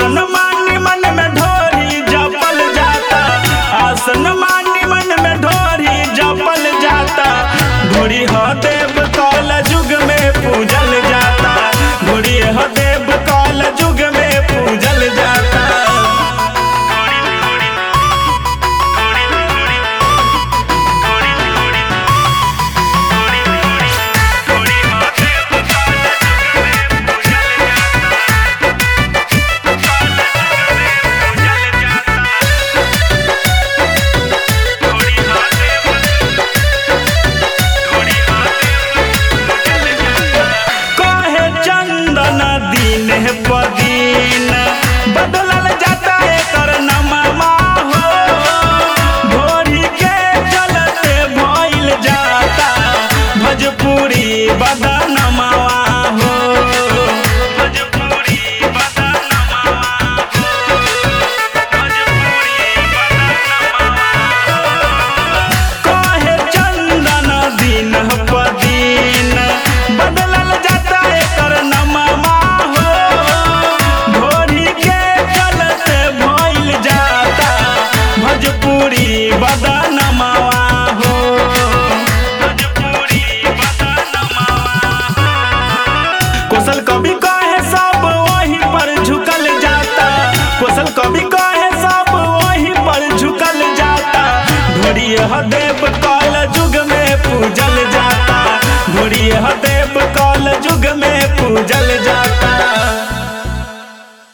आसन मानी मन में ढोरी जपल जाता आसन मानी मन में ढोरी जपल जाता ढोरी ह देव कल युग में पूजल जाता ढोरी ह देव कल युग में पूजल जाता कहे चंदन दिन पदीन बदलल जाता एकर नममा हो भोरी के चलते भइल जाता भोजपुरी बदनमवा हो भोजपुरी बदनमवा हो भोजपुरी कहे चंदन दिन पदीन बदलल जाता एकर नममा हो भोरी के चलते भइल जाता भोजपुरी बदनमवा हो भोजपुरी बदनमवा कोसल कवि कहे सब वही पर झुकल जाता कोसल कवि कहे सब वही पर झुकल जाता ढोरी देव कल युग में पूजल जाता ढोरी देव कल युग में पूजल जाता